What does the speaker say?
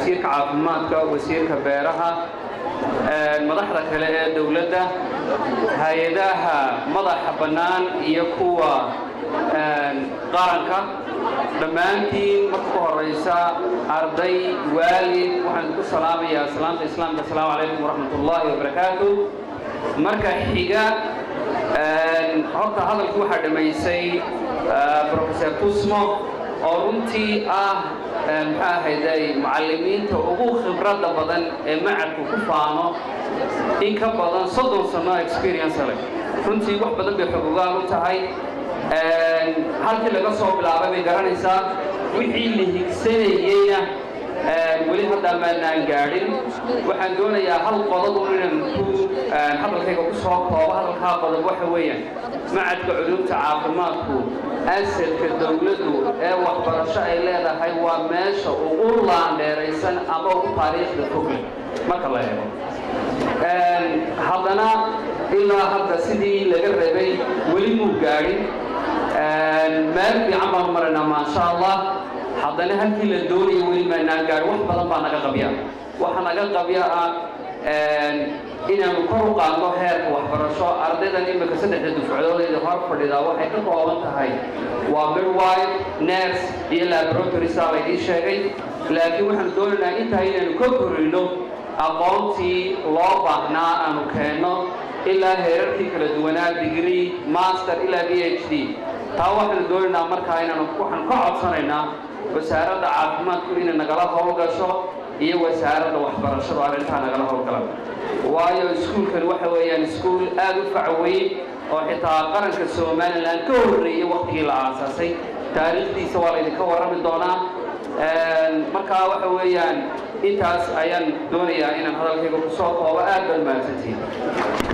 wasiirka caafimaadka wasiirka beeraha madaxda kale ee dowladda hay-adaha madaxa bannaan iyo kuwa qaranka dhammaantiin marka ku horaysa arday waalid waxaan ku salaamayaa salaamta islaamka asalaamu calaykum waraxmat ullaahi wabarakaatu marka xiga horta hadalkii waxaa dhammaysay professor tusmo oo runtii ah maxaa ahayday macallimiinta ugu khibradda badan ee macadku ku faano in ka badan soddon sano experience leh runtii wax badan bay xogogaan u tahay halkii laga soo bilaabay bay garanaysaa wixii la higsanayeyna weli hadda maanaan gaadhin waxaan doonayaa hal qodob un inaan ku hadalkayga ku soo koobo hadalkaa qodob waxa weeyaan macadka culumta caafimaadku asadka dowladdu ee waxbarasho ay leedahay waa meesha ugu laandheeraysan ama ugu taariikhda fogle marka la eego haddana ilaa hadda sidii laga rabay weli muu gaadhin meel fiican baan maraynaa maasha allah haddana halkii la doonaya weli maanaan gaadhin wax badan baa naga qabya waxa naga qabya ah inaanu kor u qaadno heerka waxbarasho ardaydan imika saddexda dufcadoodeeda hor fadhidaa waxay ka kooban tahay waa midwife nurse iyo laboratory saa laydii sheegay laakiin waxaanu doonaynaa intaa inaanu ka korino aqoontii loo baahnaa aanu keenno ilaa heerarkii kala duwanaa degree master ilaa b h d taa waxaanu doonaynaa markaa inaanu waxaan ka codsanaynaa wasaaradda caafimaadku inay nagala howlgasho iyo wasaaradda waxbarashadu arrintaa nagala howlgalan waayo iskuulkan waxa weeyaan iskuul aad u facweyn oo xitaa qaranka somalilan ka horreeyey waktigii la aasaasay taariikhdiisa waa laydinka warrami doonaa markaa waxa weeyaan intaas ayaan doonayaa inaan hadalkayga ku soo koobo aad baad mahadsantihin